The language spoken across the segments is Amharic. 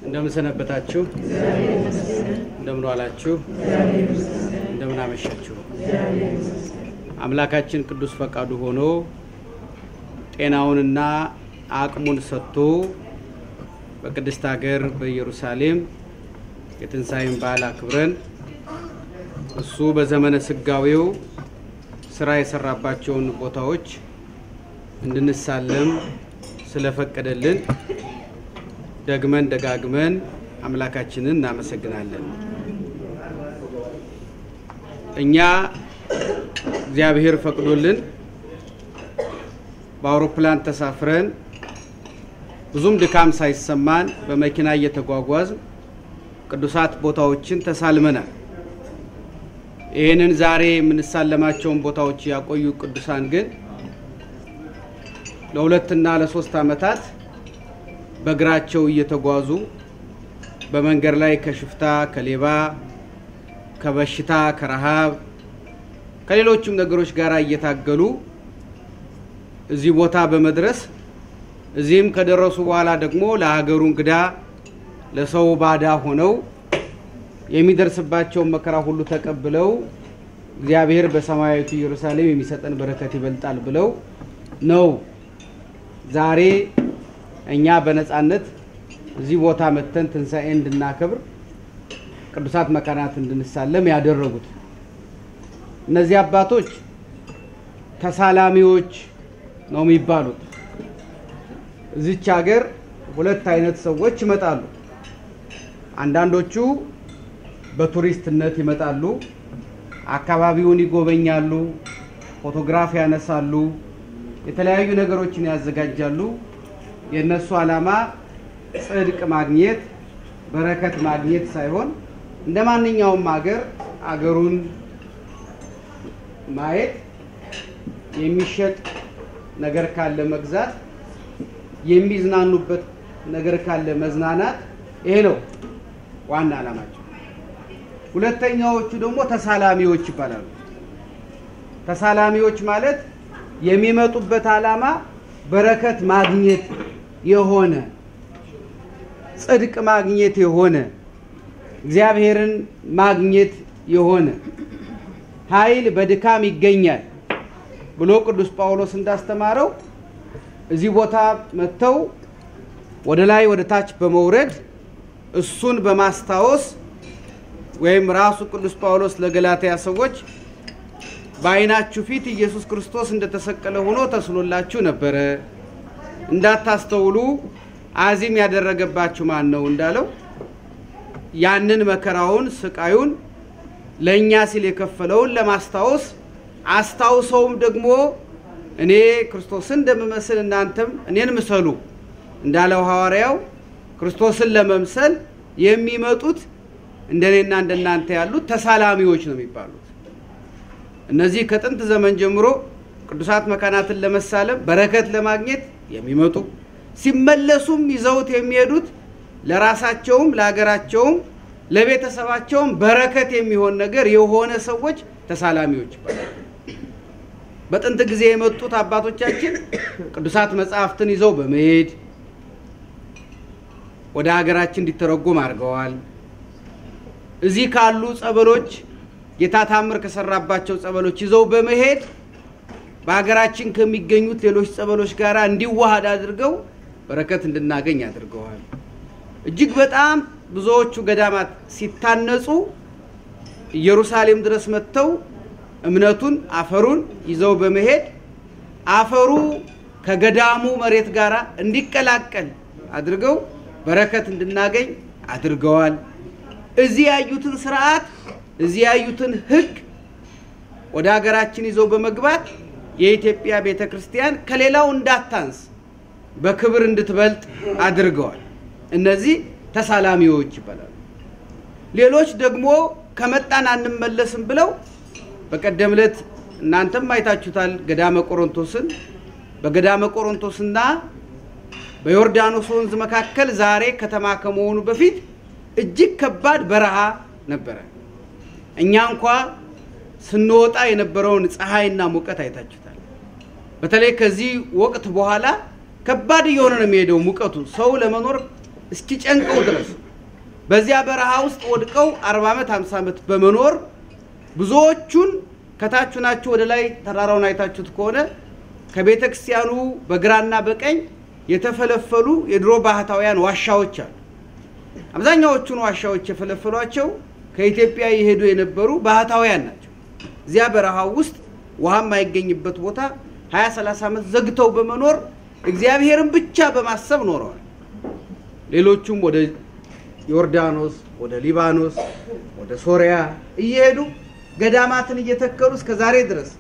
እንደምን ሰነበታችሁ? እንደምን ዋላችሁ? እንደምን አመሻችሁ? አምላካችን ቅዱስ ፈቃዱ ሆኖ ጤናውንና አቅሙን ሰጥቶ በቅድስት ሀገር በኢየሩሳሌም የትንሣኤን በዓል አክብረን እሱ በዘመነ ስጋዌው ስራ የሰራባቸውን ቦታዎች እንድንሳለም ስለፈቀደልን ደግመን ደጋግመን አምላካችንን እናመሰግናለን። እኛ እግዚአብሔር ፈቅዶልን በአውሮፕላን ተሳፍረን ብዙም ድካም ሳይሰማን በመኪና እየተጓጓዝ ቅዱሳት ቦታዎችን ተሳልመናል። ይህንን ዛሬ የምንሳለማቸውን ቦታዎች ያቆዩ ቅዱሳን ግን ለሁለትና ለሶስት ዓመታት በእግራቸው እየተጓዙ በመንገድ ላይ ከሽፍታ፣ ከሌባ፣ ከበሽታ፣ ከረሃብ፣ ከሌሎችም ነገሮች ጋር እየታገሉ እዚህ ቦታ በመድረስ እዚህም ከደረሱ በኋላ ደግሞ ለሀገሩ እንግዳ ለሰው ባዳ ሆነው የሚደርስባቸውን መከራ ሁሉ ተቀብለው እግዚአብሔር በሰማያዊቱ ኢየሩሳሌም የሚሰጠን በረከት ይበልጣል ብለው ነው ዛሬ እኛ በነፃነት እዚህ ቦታ መጥተን ትንሣኤ እንድናከብር ቅዱሳት መካናት እንድንሳለም ያደረጉት። እነዚህ አባቶች ተሳላሚዎች ነው የሚባሉት። እዚች ሀገር ሁለት አይነት ሰዎች ይመጣሉ። አንዳንዶቹ በቱሪስትነት ይመጣሉ፣ አካባቢውን ይጎበኛሉ፣ ፎቶግራፍ ያነሳሉ፣ የተለያዩ ነገሮችን ያዘጋጃሉ። የእነሱ ዓላማ ጽድቅ ማግኘት በረከት ማግኘት ሳይሆን እንደ ማንኛውም ሀገር አገሩን ማየት፣ የሚሸጥ ነገር ካለ መግዛት፣ የሚዝናኑበት ነገር ካለ መዝናናት፣ ይሄ ነው ዋና ዓላማቸው። ሁለተኛዎቹ ደግሞ ተሳላሚዎች ይባላሉ። ተሳላሚዎች ማለት የሚመጡበት ዓላማ በረከት ማግኘት የሆነ ጽድቅ ማግኘት የሆነ እግዚአብሔርን ማግኘት የሆነ ኃይል በድካም ይገኛል ብሎ ቅዱስ ጳውሎስ እንዳስተማረው እዚህ ቦታ መጥተው ወደ ላይ ወደ ታች በመውረድ እሱን በማስታወስ ወይም ራሱ ቅዱስ ጳውሎስ ለገላትያ ሰዎች በዓይናችሁ ፊት ኢየሱስ ክርስቶስ እንደተሰቀለ ሆኖ ተስሎላችሁ ነበረ፣ እንዳታስተውሉ አዚም ያደረገባችሁ ማን ነው እንዳለው ያንን መከራውን ስቃዩን ለእኛ ሲል የከፈለውን ለማስታወስ አስታውሰውም ደግሞ እኔ ክርስቶስን እንደምመስል እናንተም እኔን ምሰሉ እንዳለው ሐዋርያው ክርስቶስን ለመምሰል የሚመጡት እንደኔና እንደናንተ ያሉት ተሳላሚዎች ነው የሚባሉት። እነዚህ ከጥንት ዘመን ጀምሮ ቅዱሳት መካናትን ለመሳለም በረከት ለማግኘት የሚመጡ ሲመለሱም ይዘውት የሚሄዱት ለራሳቸውም ለሀገራቸውም ለቤተሰባቸውም በረከት የሚሆን ነገር የሆነ ሰዎች ተሳላሚዎች ይባላሉ። በጥንት ጊዜ የመጡት አባቶቻችን ቅዱሳት መጽሐፍትን ይዘው በመሄድ ወደ ሀገራችን እንዲተረጎም አድርገዋል። እዚህ ካሉ ጸበሎች ጌታ ታምር ከሰራባቸው ጸበሎች ይዘው በመሄድ በሀገራችን ከሚገኙት ሌሎች ጸበሎች ጋር እንዲዋሃድ አድርገው በረከት እንድናገኝ አድርገዋል። እጅግ በጣም ብዙዎቹ ገዳማት ሲታነጹ ኢየሩሳሌም ድረስ መጥተው እምነቱን አፈሩን ይዘው በመሄድ አፈሩ ከገዳሙ መሬት ጋር እንዲቀላቀል አድርገው በረከት እንድናገኝ አድርገዋል። እዚህ ያዩትን ስርዓት እዚህ ያዩትን ሕግ ወደ ሀገራችን ይዘው በመግባት የኢትዮጵያ ቤተ ክርስቲያን ከሌላው እንዳታንስ በክብር እንድትበልጥ አድርገዋል። እነዚህ ተሳላሚዎች ይባላሉ። ሌሎች ደግሞ ከመጣን አንመለስም ብለው በቀደም ዕለት እናንተም አይታችሁታል። ገዳመ ቆሮንቶስን በገዳመ ቆሮንቶስና በዮርዳኖስ ወንዝ መካከል ዛሬ ከተማ ከመሆኑ በፊት እጅግ ከባድ በረሃ ነበረ። እኛ እንኳ ስንወጣ የነበረውን ፀሐይና ሙቀት አይታችሁታል። በተለይ ከዚህ ወቅት በኋላ ከባድ እየሆነ ነው የሚሄደው ሙቀቱ። ሰው ለመኖር እስኪጨንቀው ድረስ በዚያ በረሃ ውስጥ ወድቀው 40 ዓመት 50 ዓመት በመኖር ብዙዎቹን ከታች ናችሁ ወደ ላይ ተራራውን አይታችሁት ከሆነ ከቤተ ክርስቲያኑ በግራና በቀኝ የተፈለፈሉ የድሮ ባህታውያን ዋሻዎች አሉ። አብዛኛዎቹን ዋሻዎች የፈለፈሏቸው ከኢትዮጵያ የሄዱ የነበሩ ባህታውያን ናቸው። እዚያ በረሃው ውስጥ ውሃ የማይገኝበት ቦታ 20 30 ዓመት ዘግተው በመኖር እግዚአብሔርን ብቻ በማሰብ ኖረዋል። ሌሎቹም ወደ ዮርዳኖስ፣ ወደ ሊባኖስ፣ ወደ ሶሪያ እየሄዱ ገዳማትን እየተከሉ እስከ ዛሬ ድረስ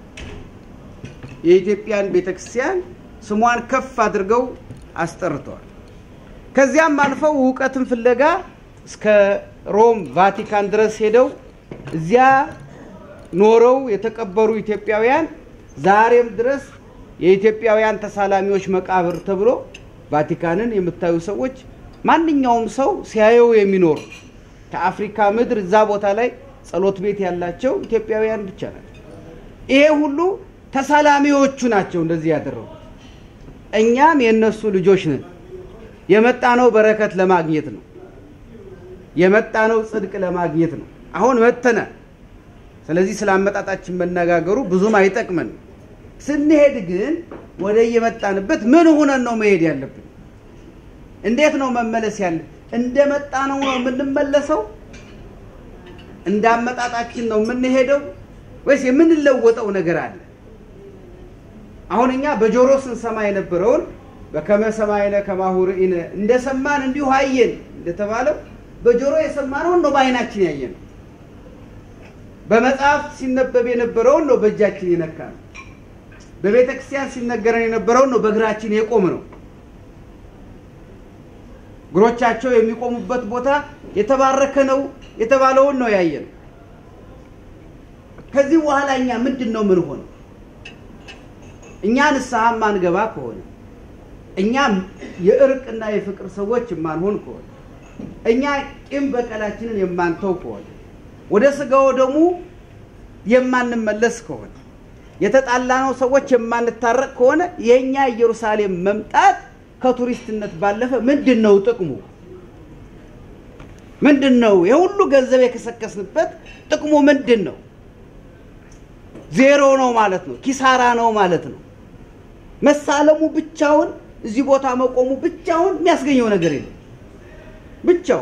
የኢትዮጵያን ቤተክርስቲያን ስሟን ከፍ አድርገው አስጠርተዋል። ከዚያም አልፈው እውቀትን ፍለጋ እስከ ሮም ቫቲካን ድረስ ሄደው እዚያ ኖረው የተቀበሩ ኢትዮጵያውያን ዛሬም ድረስ የኢትዮጵያውያን ተሳላሚዎች መቃብር ተብሎ ቫቲካንን የምታዩ ሰዎች ማንኛውም ሰው ሲያየው የሚኖር ከአፍሪካ ምድር እዛ ቦታ ላይ ጸሎት ቤት ያላቸው ኢትዮጵያውያን ብቻ ናቸው። ይሄ ሁሉ ተሳላሚዎቹ ናቸው እንደዚህ ያደረጉት። እኛም የእነሱ ልጆች ነን። የመጣነው በረከት ለማግኘት ነው። የመጣነው ጽድቅ ለማግኘት ነው። አሁን መተናል። ስለዚህ ስለ አመጣጣችን መነጋገሩ ብዙም አይጠቅመን። ስንሄድ ግን ወደ የመጣንበት ምን ሆነን ነው መሄድ ያለብን? እንዴት ነው መመለስ ያለ? እንደመጣ ነው ነው የምንመለሰው? እንደ አመጣጣችን ነው የምንሄደው ወይስ የምንለወጠው ነገር አለ? አሁን እኛ በጆሮ ስንሰማ የነበረውን በከመ ሰማይነ ከማሁ ርኢነ እንደሰማን እንዲሁ አየን እንደተባለው በጆሮ የሰማነውን ነው በአይናችን ያየነው። በመጽሐፍ ሲነበብ የነበረውን ነው በእጃችን የነካ ነው። በቤተ ክርስቲያን ሲነገረን የነበረውን ነው በእግራችን የቆም ነው። እግሮቻቸው የሚቆሙበት ቦታ የተባረከ ነው የተባለውን ነው ያየነው። ከዚህ በኋላ እኛ ምንድን ነው ምን ሆነው? እኛ ንስሐ ማንገባ ከሆነ እኛ የእርቅና የፍቅር ሰዎች የማንሆን ከሆነ እኛ ቂም በቀላችንን የማንተው ከሆነ ወደ ስጋው ደግሞ የማንመለስ ከሆነ የተጣላነው ሰዎች የማንታረቅ ከሆነ የእኛ ኢየሩሳሌም መምጣት ከቱሪስትነት ባለፈ ምንድን ነው ጥቅሙ? ምንድን ነው? የሁሉ ገንዘብ የከሰከስንበት ጥቅሙ ምንድን ነው? ዜሮ ነው ማለት ነው። ኪሳራ ነው ማለት ነው። መሳለሙ ብቻውን እዚህ ቦታ መቆሙ ብቻውን የሚያስገኘው ነገር የለም። ብቻው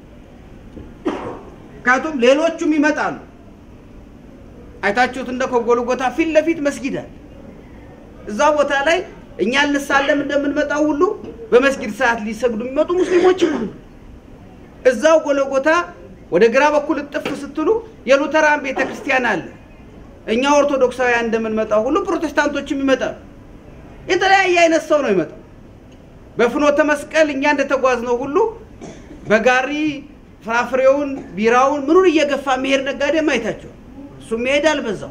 ምክንያቱም ሌሎቹም ይመጣሉ። አይታችሁት እንደ ከጎልጎታ ፊት ለፊት መስጊድ አለ። እዛ ቦታ ላይ እኛ ልሳለም እንደምንመጣው ሁሉ በመስጊድ ሰዓት ሊሰግዱ የሚመጡ ሙስሊሞች ሁሉ እዛው ጎልጎታ ወደ ግራ በኩል እጥፍ ስትሉ የሉተራን ቤተ ክርስቲያን አለ። እኛ ኦርቶዶክሳውያን እንደምንመጣው ሁሉ ፕሮቴስታንቶችም ይመጣሉ። የተለያየ አይነት ሰው ነው ይመጣው። በፍኖተ መስቀል እኛ እንደተጓዝነው ሁሉ በጋሪ ፍራፍሬውን፣ ቢራውን፣ ምኑን እየገፋ መሄድ ነጋዴም አይታቸዋል። እሱም ይሄዳል በዛው።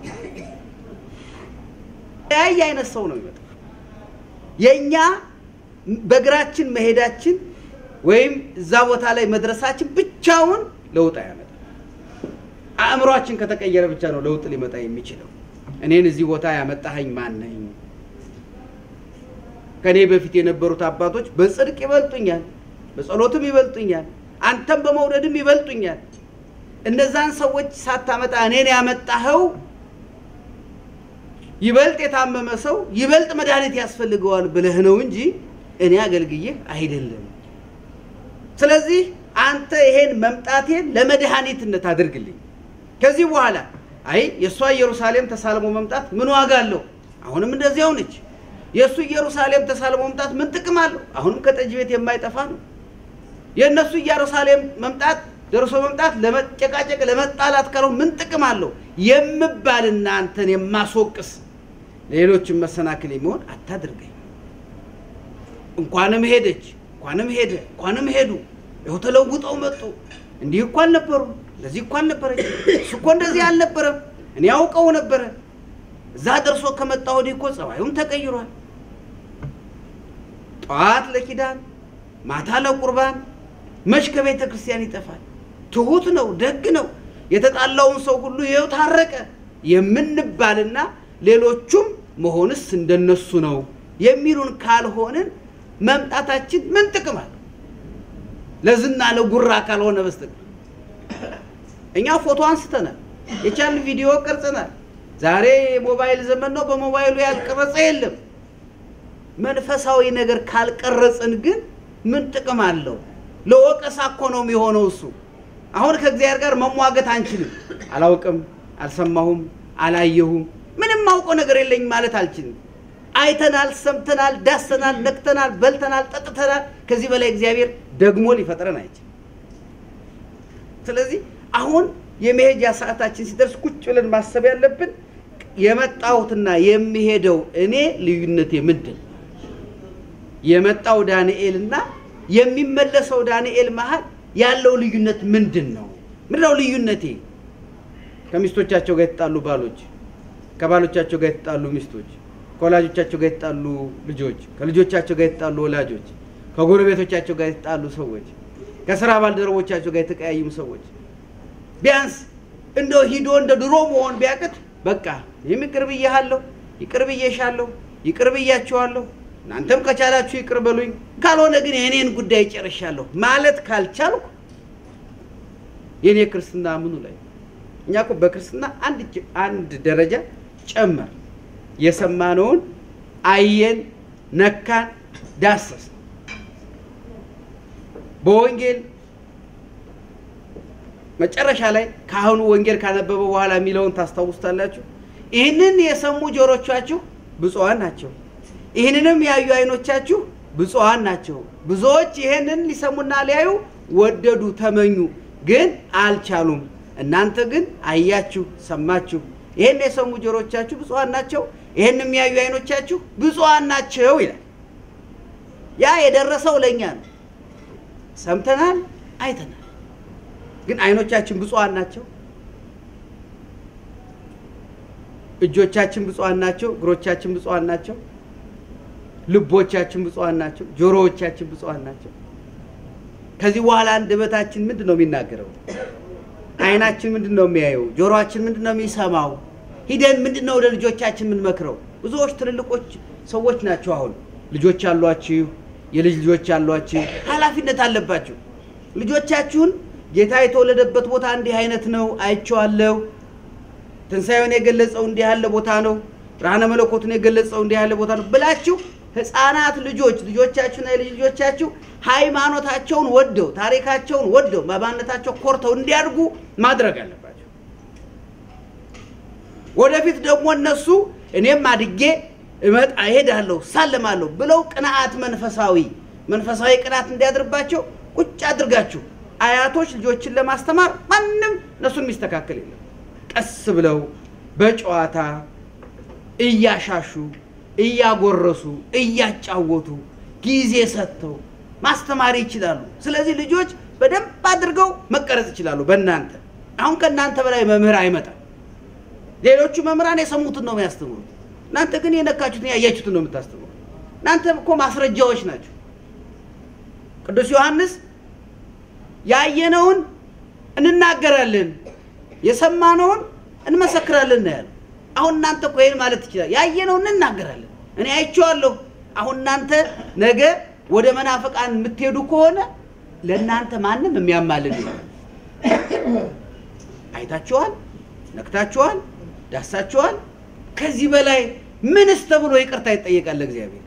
የተለያየ አይነት ሰው ነው ይመጣው። የእኛ በእግራችን መሄዳችን ወይም እዛ ቦታ ላይ መድረሳችን ብቻውን ለውጥ አያመጣም። አእምሯችን ከተቀየረ ብቻ ነው ለውጥ ሊመጣ የሚችለው። እኔን እዚህ ቦታ ያመጣኸኝ ማን ነኝ? ከእኔ በፊት የነበሩት አባቶች በጽድቅ ይበልጡኛል፣ በጸሎትም ይበልጡኛል፣ አንተም በመውደድም ይበልጡኛል። እነዛን ሰዎች ሳታመጣ እኔን ያመጣኸው ይበልጥ የታመመ ሰው ይበልጥ መድኃኒት ያስፈልገዋል ብለህ ነው እንጂ እኔ አገልግዬህ አይደለም። ስለዚህ አንተ ይሄን መምጣቴን ለመድኃኒትነት አድርግልኝ። ከዚህ በኋላ አይ የእሷ ኢየሩሳሌም ተሳልሞ መምጣት ምን ዋጋ አለው? አሁንም እንደዚያው ነች። የእሱ ኢየሩሳሌም ተሳልሞ መምጣት ምን ጥቅም አለው? አሁንም ከጠጅ ቤት የማይጠፋ ነው። የእነሱ ኢየሩሳሌም መምጣት ደርሶ መምጣት ለመጨቃጨቅ ለመጣላት ካለው ምን ጥቅም አለው? የምባልና አንተን የማስወቅስ ሌሎችን መሰናክል የሚሆን አታድርገኝ። እንኳንም ሄደች፣ እንኳንም ሄደ፣ እንኳንም ሄዱ፣ ይኸው ተለውጠው መጡ። እንዲህ እኮ አልነበሩም፣ እንደዚህ እኮ አልነበረች፣ እሱ እኮ እንደዚህ አልነበረም፣ እኔ ያውቀው ነበረ። እዛ ደርሶ ከመጣ ወዲህ እኮ ጸባዩም ተቀይሯል። ጠዋት ለኪዳን ማታ ለቁርባን መች ከቤተ ክርስቲያን ይጠፋል። ትሁት ነው፣ ደግ ነው፣ የተጣላውን ሰው ሁሉ ይኸው ታረቀ የምንባልና ሌሎቹም መሆንስ እንደነሱ ነው የሚሉን ካልሆንን መምጣታችን ምን ጥቅም አለው? ለዝና ለጉራ ካልሆነ በስተቀር እኛ ፎቶ አንስተናል፣ የቻልን ቪዲዮ ቀርጸናል። ዛሬ የሞባይል ዘመን ነው። በሞባይሉ ያልቀረጸ የለም። መንፈሳዊ ነገር ካልቀረጽን ግን ምን ጥቅም አለው? ለወቀሳ እኮ ነው የሚሆነው እሱ። አሁን ከእግዚአብሔር ጋር መሟገት አንችልም። አላውቅም፣ አልሰማሁም፣ አላየሁም፣ ምንም ማውቀው ነገር የለኝም ማለት አልችልም። አይተናል፣ ሰምተናል፣ ዳሰናል፣ ነክተናል፣ በልተናል፣ ጠጥተናል። ከዚህ በላይ እግዚአብሔር ደግሞ ሊፈጥረን አይችልም። ስለዚህ አሁን የመሄጃ ሰዓታችን ሲደርስ ቁጭ ብለን ማሰብ ያለብን የመጣሁትና የሚሄደው እኔ ልዩነቴ ምንድን ነው? የመጣው ዳንኤልና የሚመለሰው ዳንኤል መሀል ያለው ልዩነት ምንድን ነው? ምንድነው ልዩነቴ? ከሚስቶቻቸው ጋር የተጣሉ ባሎች፣ ከባሎቻቸው ጋር የተጣሉ ሚስቶች፣ ከወላጆቻቸው ጋር የተጣሉ ልጆች፣ ከልጆቻቸው ጋር የተጣሉ ወላጆች፣ ከጎረቤቶቻቸው ጋር የተጣሉ ሰዎች፣ ከስራ ባልደረቦቻቸው ጋር የተቀያዩም ሰዎች ቢያንስ እንደው ሂዶ እንደ ድሮ መሆን ቢያቅት በቃ ይህም ይቅር ብዬሃለሁ፣ ይቅር ብዬሻለሁ፣ ይቅር ብያችኋለሁ፣ እናንተም ከቻላችሁ ይቅር በሉኝ፣ ካልሆነ ግን የእኔን ጉዳይ ጨርሻለሁ ማለት ካልቻልኩ የእኔ ክርስትና ምኑ ላይ? እኛ እኮ በክርስትና አንድ ጅ- አንድ ደረጃ ጨመር የሰማነውን አየን፣ ነካን፣ ዳሰስ በወንጌል መጨረሻ ላይ ካህኑ ወንጌል ካነበበ በኋላ የሚለውን ታስታውስታላችሁ። ይህንን የሰሙ ጆሮቻችሁ ብፁዓን ናቸው፣ ይህንንም ያዩ ዓይኖቻችሁ ብፁዓን ናቸው። ብዙዎች ይህንን ሊሰሙና ሊያዩ ወደዱ፣ ተመኙ፣ ግን አልቻሉም። እናንተ ግን አያችሁ፣ ሰማችሁ። ይህን የሰሙ ጆሮቻችሁ ብፁዓን ናቸው፣ ይህን የሚያዩ ዓይኖቻችሁ ብፁዓን ናቸው ይላል። ያ የደረሰው ለእኛ ነው። ሰምተናል፣ አይተናል። ግን አይኖቻችን ብፁዓን ናቸው። እጆቻችን ብፁዓን ናቸው። እግሮቻችን ብፁዓን ናቸው። ልቦቻችን ብፁዓን ናቸው። ጆሮዎቻችን ብፁዓን ናቸው። ከዚህ በኋላ አንደበታችን ምንድን ነው የሚናገረው? አይናችን ምንድን ነው የሚያየው? ጆሮአችን ምንድን ነው የሚሰማው? ሂደን ምንድን ነው ወደ ልጆቻችን የምንመክረው? ብዙዎች ትልልቆች ሰዎች ናቸው። አሁን ልጆች አሏችሁ፣ የልጅ ልጆች አሏችሁ፣ ኃላፊነት አለባችሁ። ልጆቻችሁን ጌታ የተወለደበት ቦታ እንዲህ አይነት ነው አይቼዋለሁ፣ ትንሣኤውን የገለጸው እንዲህ ያለ ቦታ ነው፣ ብርሃነ መለኮቱን የገለጸው እንዲህ ያለ ቦታ ነው ብላችሁ ህፃናት ልጆች ልጆቻችሁና የልጅ ልጆቻችሁ ሃይማኖታቸውን ወደው ታሪካቸውን ወደው በማንነታቸው ኮርተው እንዲያድጉ ማድረግ አለባቸው። ወደፊት ደግሞ እነሱ እኔም አድጌ እመጣ እሄዳለሁ ሳለማለሁ ብለው ቅንዓት መንፈሳዊ መንፈሳዊ ቅንዓት እንዲያድርባቸው ቁጭ አድርጋችሁ አያቶች ልጆችን ለማስተማር ማንም እነሱን የሚስተካከል የለም። ቀስ ብለው በጨዋታ እያሻሹ እያጎረሱ እያጫወቱ ጊዜ ሰጥተው ማስተማር ይችላሉ። ስለዚህ ልጆች በደንብ አድርገው መቀረጽ ይችላሉ በእናንተ አሁን ከእናንተ በላይ መምህር አይመጣም። ሌሎቹ መምህራን የሰሙትን ነው የሚያስተምሩት። እናንተ ግን የነካችሁትን ያያችሁትን ነው የምታስተምሩት። እናንተ እኮ ማስረጃዎች ናቸው። ቅዱስ ዮሐንስ ያየነውን እንናገራለን የሰማነውን እንመሰክራለን ነው ያለው። አሁን እናንተ እኮ ይሄን ማለት ትችላል። ያየነውን እንናገራለን። እኔ አይቼዋለሁ። አሁን እናንተ ነገ ወደ መናፍቃን የምትሄዱ ከሆነ ለእናንተ ማንም የሚያማልድ የለም። አይታችኋል፣ ነክታችኋል፣ ዳሳችኋል። ከዚህ በላይ ምንስ ተብሎ ይቅርታ ይጠየቃል ለእግዚአብሔር?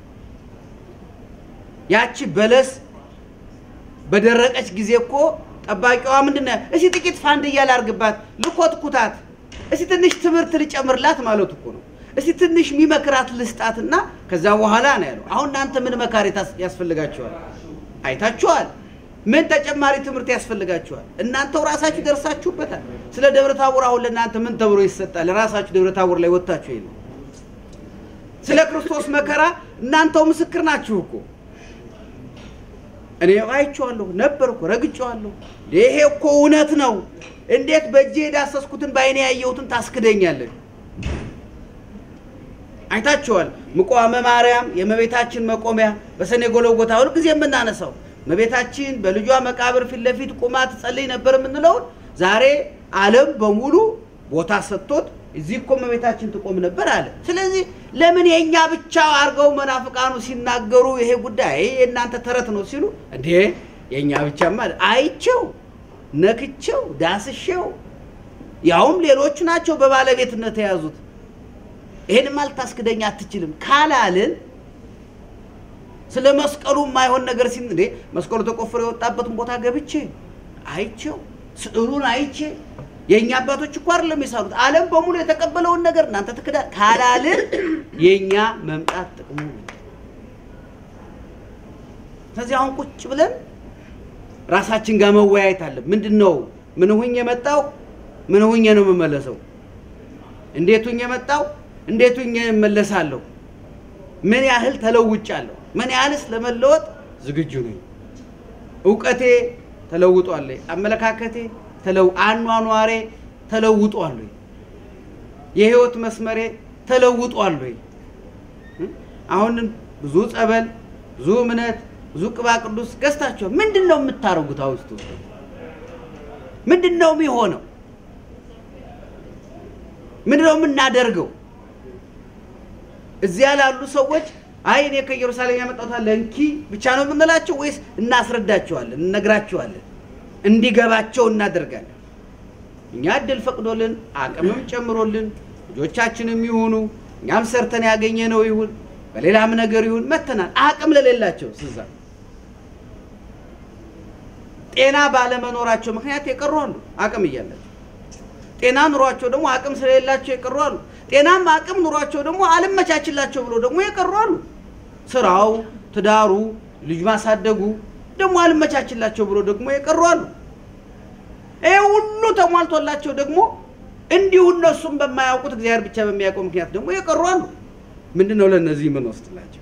ያቺ በለስ በደረቀች ጊዜ እኮ ጠባቂዋ ምንድን ነው? እስቲ ጥቂት ፋንድያ ላርግባት፣ ልኮትኩታት፣ እስቲ ትንሽ ትምህርት ልጨምርላት ማለቱ እኮ ነው። እስቲ ትንሽ የሚመክራት ልስጣትና ከዛ በኋላ ነው ያለው። አሁን እናንተ ምን መካሪ ታስ- ያስፈልጋችኋል? አይታችኋል። ምን ተጨማሪ ትምህርት ያስፈልጋችኋል? እናንተው ራሳችሁ ደርሳችሁበታል። ስለ ደብረ ታቦር አሁን ለእናንተ ምን ተብሎ ይሰጣል? ራሳችሁ ደብረ ታቦር ላይ ወጥታችሁ የለ ስለ ክርስቶስ መከራ እናንተው ምስክር ናችሁ እኮ እኔ አይቼዋለሁ ነበር እኮ ረግጬዋለሁ። ይሄ እኮ እውነት ነው። እንዴት በእጄ የዳሰስኩትን በአይኔ ያየሁትን ታስክደኛለህ? አይታችኋል። ምቋመ ማርያም የእመቤታችን መቆሚያ በሰኔ ጎልጎታ ሁል ጊዜ የምናነሳው እመቤታችን በልጇ መቃብር ፊት ለፊት ቁማ ትጸልይ ነበር የምንለውን ዛሬ ዓለም በሙሉ ቦታ ሰጥቶት እዚህ እኮ እመቤታችን ትቆም ነበር አለ። ስለዚህ ለምን የእኛ ብቻ አድርገው መናፍቃኑ ሲናገሩ ይሄ ጉዳይ የእናንተ ተረት ነው ሲሉ እንዴ የእኛ ብቻማ አይቼው ነክቼው ዳስሼው ያውም ሌሎቹ ናቸው በባለቤትነት የያዙት። ይሄንም አልታስክደኝ አትችልም ካላልን ስለ መስቀሉ የማይሆን ነገር ሲል እንዴ መስቀሉ ተቆፍሮ የወጣበትን ቦታ ገብቼ አይቼው ስዕሉን አይቼ የእኛ አባቶች እኮ አይደለም የሳሉት ዓለም በሙሉ የተቀበለውን ነገር እናንተ ትክዳ ካላልን የእኛ መምጣት ጥቅሙ ምንድን ነው? ስለዚህ አሁን ቁጭ ብለን ራሳችን ጋር መወያየት አለ። ምንድን ነው ምን ሁኜ የመጣው ምን ሁኜ ነው የምመለሰው? እንዴት ሁኜ የመጣው እንዴት ሁኜ እመለሳለሁ? ምን ያህል ተለውጫለሁ? ምን ያህልስ ለመለወጥ ዝግጁ ነኝ? እውቀቴ ተለውጧል ወይ? አመለካከቴ ተለው አኗኗሬ ተለውጧል ወይ? የህይወት መስመሬ ተለውጧል ወይ? አሁን ብዙ ጸበል፣ ብዙ እምነት፣ ብዙ ቅባ ቅዱስ ገዝታችኋል። ምንድን ነው የምታደርጉት? አውስቱ ምንድን ነው የሚሆነው? ምንድን ነው የምናደርገው? እዚያ ላሉ ሰዎች አይ እኔ ከኢየሩሳሌም ያመጣሁት አለ እንኪ ብቻ ነው የምንላቸው ወይስ እናስረዳቸዋለን፣ እንነግራቸዋለን፣ እንዲገባቸው እናደርጋለን? እኛ እድል ፈቅዶልን አቅምም ጨምሮልን ልጆቻችንም ይሁኑ እኛም ሰርተን ያገኘ ነው ይሁን በሌላም ነገር ይሁን መተናል። አቅም ለሌላቸው ስዛ ጤና ባለመኖራቸው ምክንያት የቀሩ አሉ፣ አቅም እያላቸው ጤና ኑሯቸው ደግሞ አቅም ስለሌላቸው የቀሩ አሉ። ጤናም አቅም ኑሯቸው ደግሞ አልመቻችላቸው ብሎ ደግሞ የቀሩ አሉ። ስራው፣ ትዳሩ፣ ልጅ ማሳደጉ ደግሞ አልመቻችላቸው ብሎ ደግሞ የቀሩ አሉ። ይህ ሁሉ ተሟልቶላቸው ደግሞ እንዲሁ እነሱም በማያውቁት እግዚአብሔር ብቻ በሚያውቀው ምክንያት ደግሞ የቀሩ አሉ። ምንድን ነው ለእነዚህ ምን ወስድላቸው?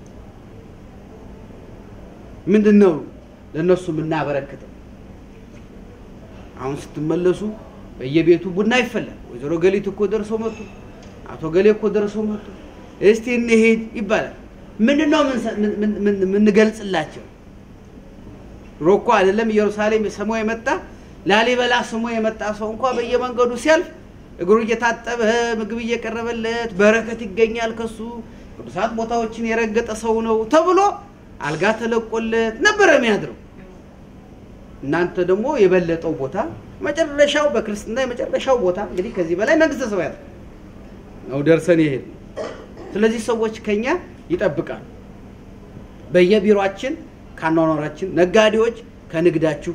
ምንድን ነው ለእነሱ የምናበረክተው? አሁን ስትመለሱ በየቤቱ ቡና ይፈላል። ወይዘሮ ገሊት እኮ ደርሰው መጡ፣ አቶ ገሌ እኮ ደርሰው መጡ፣ እስቲ እንሄድ ይባላል። ምንድን ነው የምንገልጽላቸው? ድሮ እኮ አይደለም ኢየሩሳሌም ስሞ የመጣ ላሊበላ ስሞ የመጣ ሰው እንኳ በየመንገዱ ሲያልፍ እግሩ እየታጠበ ምግብ እየቀረበለት በረከት ይገኛል ከሱ ቅዱሳት ቦታዎችን የረገጠ ሰው ነው ተብሎ አልጋ ተለቆለት ነበረ የሚያድረው። እናንተ ደግሞ የበለጠው ቦታ መጨረሻው በክርስትና የመጨረሻው ቦታ እንግዲህ ከዚህ በላይ መንግስተ ሰማያት ነው ደርሰን ይሄድ። ስለዚህ ሰዎች ከኛ ይጠብቃሉ። በየቢሮአችን ከአኗኗራችን፣ ነጋዴዎች ከንግዳችሁ፣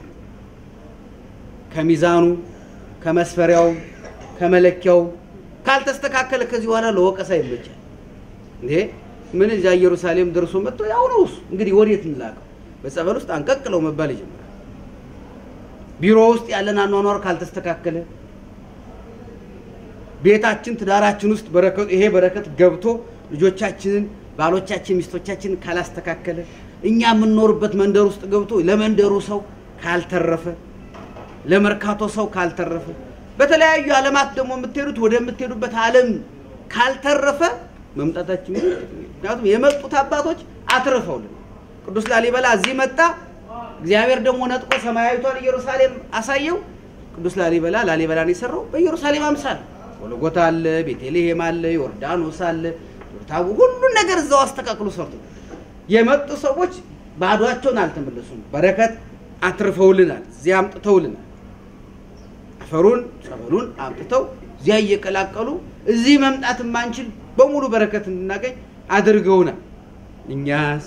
ከሚዛኑ፣ ከመስፈሪያው፣ ከመለኪያው ካልተስተካከለ ከዚህ በኋላ ለወቀሳ ይመቻል። እንዴ ምን እዚያ ኢየሩሳሌም ደርሶ መጥቶ ያው ነው እሱ እንግዲህ ወዴት እንላቀው? በጸበል ውስጥ አንቀቅለው መባል ይጀምራል። ቢሮ ውስጥ ያለን አኗኗር ካልተስተካከለ ቤታችን ትዳራችን ውስጥ በረከቱ ይሄ በረከት ገብቶ ልጆቻችንን ባሎቻችን ሚስቶቻችንን ካላስተካከለ እኛ የምንኖርበት መንደር ውስጥ ገብቶ ለመንደሩ ሰው ካልተረፈ ለመርካቶ ሰው ካልተረፈ በተለያዩ ዓለማት ደግሞ የምትሄዱት ወደምትሄዱበት ዓለም ካልተረፈ መምጣታችን ምክንያቱም የመጡት አባቶች አትርፈውልን ቅዱስ ላሊበላ እዚህ መጣ። እግዚአብሔር ደግሞ ነጥቆ ሰማያዊቷን ኢየሩሳሌም አሳየው። ቅዱስ ላሊበላ ላሊበላን የሰራው በኢየሩሳሌም አምሳል ጎልጎታ አለ፣ ቤተልሔም አለ፣ ዮርዳኖስ አለ፣ ታቡ ሁሉን ነገር እዛው አስተካክሎ ሰርቶ የመጡ ሰዎች ባዷቸውን አልተመለሱም። በረከት አትርፈውልናል፣ እዚያ አምጥተውልናል። አፈሩን ጸበሉን አምጥተው እዚያ እየቀላቀሉ እዚህ መምጣት የማንችል በሙሉ በረከት እንድናገኝ አድርገውናል። እኛስ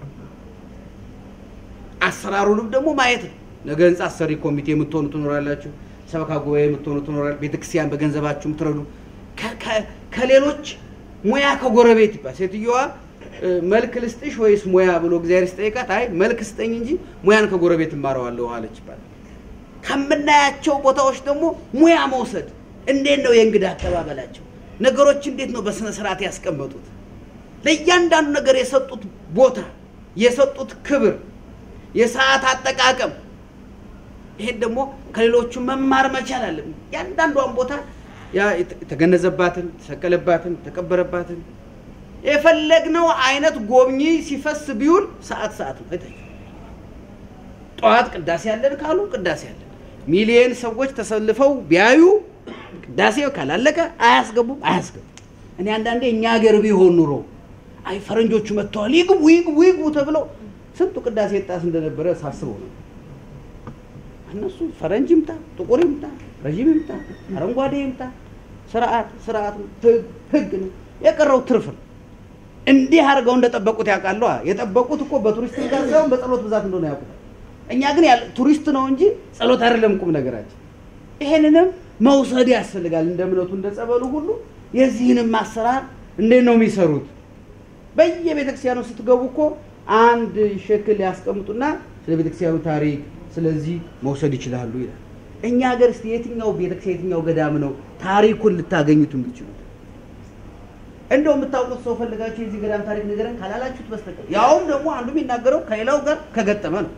አሰራሩንም ደግሞ ማየት ነው። ነገ ህንፃ አሰሪ ኮሚቴ የምትሆኑ ትኖራላችሁ። ሰበካ ጉባኤ የምትሆኑ ትኖራል። ቤተክርስቲያን በገንዘባችሁ የምትረዱ ከሌሎች ሙያ ከጎረቤት ይባል ሴትዮዋ መልክ ልስጥሽ ወይስ ሙያ ብሎ እግዚአብሔር ሲጠይቃት አይ መልክ ስጠኝ እንጂ ሙያን ከጎረቤት እማረዋለሁ አለች ይባላል። ከምናያቸው ቦታዎች ደግሞ ሙያ መውሰድ እንዴት ነው የእንግዳ አቀባበላቸው? ነገሮች እንዴት ነው በስነ ስርዓት ያስቀመጡት? ለእያንዳንዱ ነገር የሰጡት ቦታ፣ የሰጡት ክብር፣ የሰዓት አጠቃቀም ይሄን ደግሞ ከሌሎቹ መማር መቻል አለብን። ያንዳንዷን ቦታ የተገነዘባትን፣ የተሰቀለባትን፣ የተቀበረባትን የፈለግነው አይነት ጎብኚ ሲፈስ ቢውል ሰዓት ሰዓት ነው። አይታችሁ ጠዋት ቅዳሴ ያለን ካሉ ቅዳሴ ያለን ሚሊየን ሰዎች ተሰልፈው ቢያዩ ቅዳሴ ካላለቀ አያስገቡም አያስገቡም። እኔ አንዳንዴ እኛ ሀገር ቢሆን ኑሮ አይ ፈረንጆቹ መጥተዋል ይግቡ ይግቡ ይግቡ ተብለው ስንቱ ቅዳሴ ጣስ እንደነበረ ሳስበው ነው። እነሱ ፈረንጅ ይምጣ፣ ጥቁር ይምጣ፣ ረዥም ይምጣ፣ አረንጓዴ ይምጣ፣ ስርዓት ስርዓት ነው፣ ህግ ህግ ነው። የቀረው ትርፍ ነው። እንዲህ አድርገው እንደጠበቁት ያውቃሉ። የጠበቁት እኮ በቱሪስት ጋር ሳይሆን በጸሎት ብዛት እንደሆነ ያውቁታል። እኛ ግን ያለ ቱሪስት ነው እንጂ ጸሎት አይደለም ቁም ነገራችን። ይሄንንም መውሰድ ያስፈልጋል። እንደ እምነቱ እንደ ጸበሉ ሁሉ የዚህንም አሰራር እንዴት ነው የሚሰሩት? በየቤተ ክርስቲያኑ ስትገቡ እኮ አንድ ሸክል ያስቀምጡና ስለ ቤተ ክርስቲያኑ ታሪክ ስለዚህ መውሰድ ይችላሉ ይላል። እኛ ሀገር እስቲ የትኛው ቤተክርስቲያን የትኛው ገዳም ነው ታሪኩን ልታገኙት የምትችሉት? እንደው የምታውቁት ሰው ፈልጋችሁ የዚህ ገዳም ታሪክ ንገረን ካላላችሁት በስተቀር ያውም ደግሞ አንዱ የሚናገረው ከሌላው ጋር ከገጠመ ነው።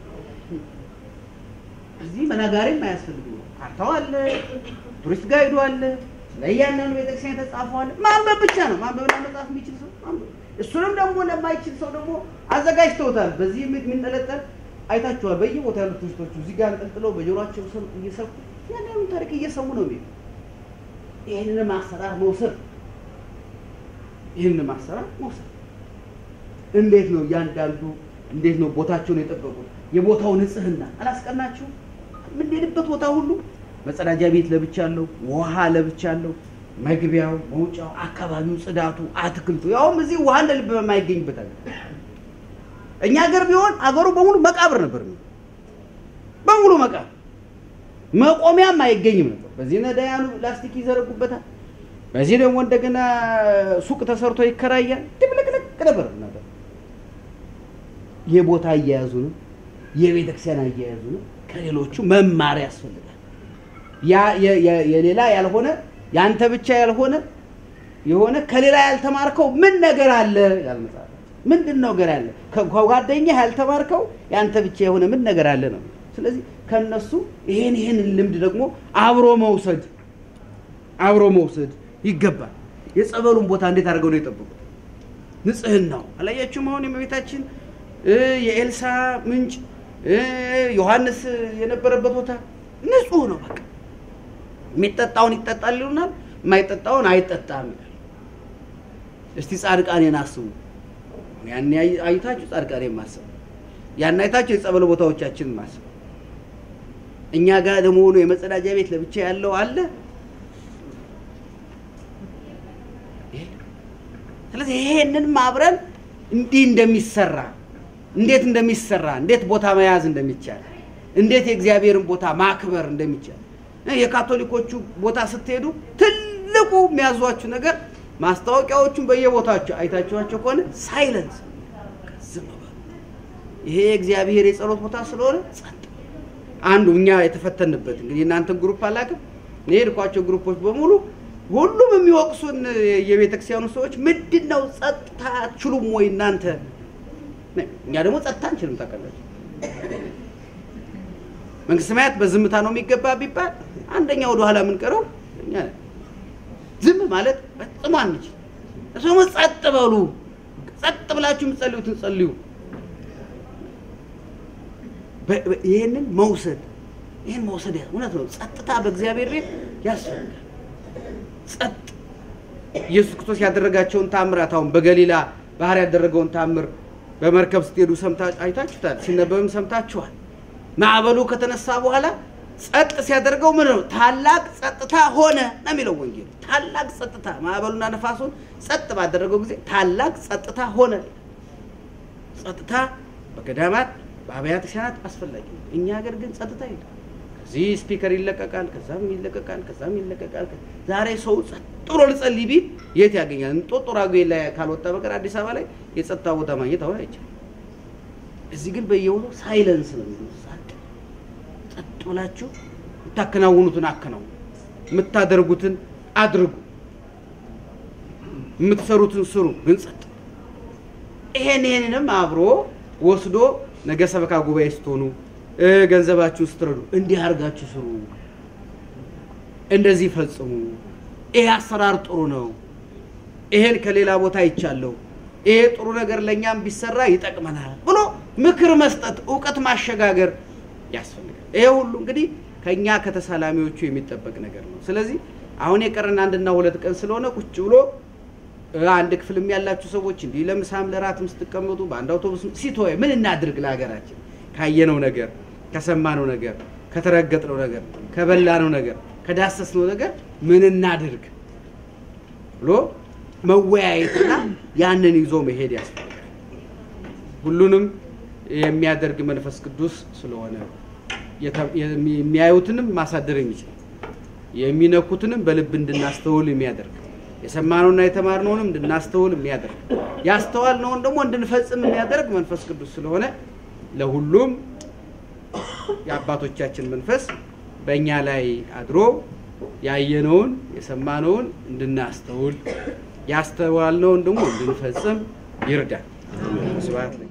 እዚህ መናጋሪም አያስፈልግም። ካርታው አለ፣ ቱሪስት ጋይዱ አለ፣ ስለ እያንዳንዱ ቤተክርስቲያን የተጻፈው አለ። ማንበብ ብቻ ነው። ማንበብና መጻፍ የሚችል ሰው ማንበብ። እሱንም ደግሞ ለማይችል ሰው ደግሞ አዘጋጅተውታል። በዚህ የሚንጠለጠል አይታችኋል። በየቦታ ያሉት ቱሪስቶቹ እዚህ ጋር አንጠልጥለው በጆሮአቸው እየሰፉ ያንዳንዱ ታሪክ እየሰሙ ነው የሚሄዱ። ይህንንም አሰራር መውሰድ ይህንን አሰራር መውሰድ እንዴት ነው እያንዳንዱ እንዴት ነው ቦታቸውን የጠበቁት? የቦታው ንጽህና አላስቀናችሁም? የምንሄድበት ቦታ ሁሉ መጸዳጃ ቤት ለብቻ አለው፣ ውሃ ለብቻ አለው፣ መግቢያው፣ መውጫው፣ አካባቢው፣ ጽዳቱ፣ አትክልቱ ያውም እዚህ ውሃ እንደ ልብ በማይገኝበት አገር እኛ ሀገር ቢሆን አገሩ በሙሉ መቃብር ነበር የሚሆነው። በሙሉ መቃብር መቆሚያም አይገኝም ነበር። በዚህ ነዳያኑ ላስቲክ ይዘረጉበታል። በዚህ ደግሞ እንደገና ሱቅ ተሰርቶ ይከራያል። ድብልቅልቅ ነበር ነገር የቦታ አያያዙንም የቤተ ክርስቲያን አያያዙንም ከሌሎቹ መማር ያስፈልጋል። ያ የሌላ ያልሆነ ያንተ ብቻ ያልሆነ የሆነ ከሌላ ያልተማርከው ምን ነገር አለ ይላል መጽሐፍ። ምንድን ነው ነገር ያለ ከጓደኛ ያልተማርከው ያንተ ብቻ የሆነ ምን ነገር አለ ነው። ስለዚህ ከነሱ ይሄን ይሄን ልምድ ደግሞ አብሮ መውሰድ አብሮ መውሰድ ይገባል። የጸበሉን ቦታ እንዴት አድርገው ነው የጠበቁት? ንጽህናው አላያችሁም? አሁን የእመቤታችን የኤልሳ ምንጭ ዮሐንስ የነበረበት ቦታ ንጹህ ነው። በቃ የሚጠጣውን ይጠጣል ይሉናል፣ የማይጠጣውን አይጠጣም ይላል። እስቲ ጻድቃኔን አስቡ። ያን አይታችሁ ጻድቃኔን ማሰብ፣ ያን አይታችሁ የጸበል ቦታዎቻችንን ማሰብ። እኛ ጋር ደግሞ ሆኖ የመጸዳጃ ቤት ለብቻ ያለው አለ። ስለዚህ ይሄንን አብረን እንዲህ እንደሚሰራ እንዴት እንደሚሰራ እንዴት ቦታ መያዝ እንደሚቻል እንዴት የእግዚአብሔርን ቦታ ማክበር እንደሚቻል የካቶሊኮቹ ቦታ ስትሄዱ ትልቁ የሚያዟችሁ ነገር ማስታወቂያዎቹን በየቦታቸው አይታችኋቸው ከሆነ ሳይለንስ ዝም በሉ። ይሄ የእግዚአብሔር የጸሎት ቦታ ስለሆነ ጸጥ። አንዱ እኛ የተፈተንበት እንግዲህ እናንተን ግሩፕ አላውቅም፣ እኔ የሄድኳቸው ግሩፖች በሙሉ ሁሉም የሚወቅሱን የቤተ ክርስቲያኑ ሰዎች ምንድን ነው ጸጥታ አትችሉም ወይ እናንተ? እኛ ደግሞ ጸጥታ አንችልም። ታውቃላችሁ፣ መንግስተ ሰማያት በዝምታ ነው የሚገባ ቢባል አንደኛ ወደ ኋላ የምንቀረው እኛ ነን። ዝም ማለት ፈጽሞ አንችል። እሱ ደግሞ ጸጥ በሉ፣ ጸጥ ብላችሁ የምትጸልዩትን ጸልዩ። ይህንን መውሰድ ይህን መውሰድ እውነት ነው። ጸጥታ በእግዚአብሔር ቤት ያስፈልጋል። ጸጥ ኢየሱስ ክርስቶስ ያደረጋቸውን ታምራት አሁን በገሊላ ባህር ያደረገውን ታምር በመርከብ ስትሄዱ ሰምታ አይታችሁታል፣ ሲነበብም ሰምታችኋል። ማዕበሉ ከተነሳ በኋላ ጸጥ ሲያደርገው ምን ነው? ታላቅ ጸጥታ ሆነ ነው የሚለው ወንጌል። ታላቅ ጸጥታ ማዕበሉና ነፋሱን ጸጥ ባደረገው ጊዜ ታላቅ ጸጥታ ሆነ። ጸጥታ በገዳማት በአብያተ ክርስቲያናት አስፈላጊ ነው። እኛ ሀገር ግን ጸጥታ የለም። ከዚህ ስፒከር ይለቀቃል፣ ከዛም ይለቀቃል፣ ከዛም ይለቀቃል። ዛሬ ሰው ጸጥ ብሎ ልጸልይ ቢል የት ያገኛል? እንጦጦ ራጉኤል ላይ ካልወጣ በቀር አዲስ አበባ ላይ የጸጥታ ቦታ ማግኘት አሁን አይቻልም። እዚህ ግን በየቦታው ሳይለንስ ነው የሚሉት። ጸጥ ብላችሁ የምታከናውኑትን አከናውኑ፣ የምታደርጉትን አድርጉ፣ የምትሰሩትን ስሩ። ግን ጸጥ ይሄን ይሄንንም አብሮ ወስዶ ነገ ሰበካ ጉባኤ ስትሆኑ ገንዘባችሁን ስትረዱ እንዲህ አድርጋችሁ ስሩ፣ እንደዚህ ፈጽሙ፣ ይሄ አሰራር ጥሩ ነው፣ ይሄን ከሌላ ቦታ አይቻለሁ፣ ይሄ ጥሩ ነገር ለእኛም ቢሰራ ይጠቅመናል ብሎ ምክር መስጠት፣ እውቀት ማሸጋገር ያስፈልጋል። ይሄ ሁሉ እንግዲህ ከእኛ ከተሳላሚዎቹ የሚጠበቅ ነገር ነው። ስለዚህ አሁን የቀረን አንድና ሁለት ቀን ስለሆነ ቁጭ ብሎ አንድ ክፍልም ያላችሁ ሰዎች እንዲህ ለምሳም ለራትም ስትቀመጡ በአንድ አውቶቡስ ሲቶይ ምን እናድርግ ለሀገራችን ካየነው ነገር ከሰማነው ነገር ከተረገጥነው ነገር ከበላነው ነገር ከዳሰስነው ነገር ምን እናድርግ ብሎ መወያየትና ያንን ይዞ መሄድ ያስፈልጋል። ሁሉንም የሚያደርግ መንፈስ ቅዱስ ስለሆነ የሚያዩትንም ማሳደር የሚችል የሚነኩትንም በልብ እንድናስተውል የሚያደርግ የሰማነውና የተማርነውንም እንድናስተውል የሚያደርግ ያስተዋልነውን ደግሞ እንድንፈጽም የሚያደርግ መንፈስ ቅዱስ ስለሆነ ለሁሉም የአባቶቻችን መንፈስ በእኛ ላይ አድሮ ያየነውን የሰማነውን እንድናስተውል ያስተዋልነውን ደግሞ እንድንፈጽም ይርዳል። ስብሐት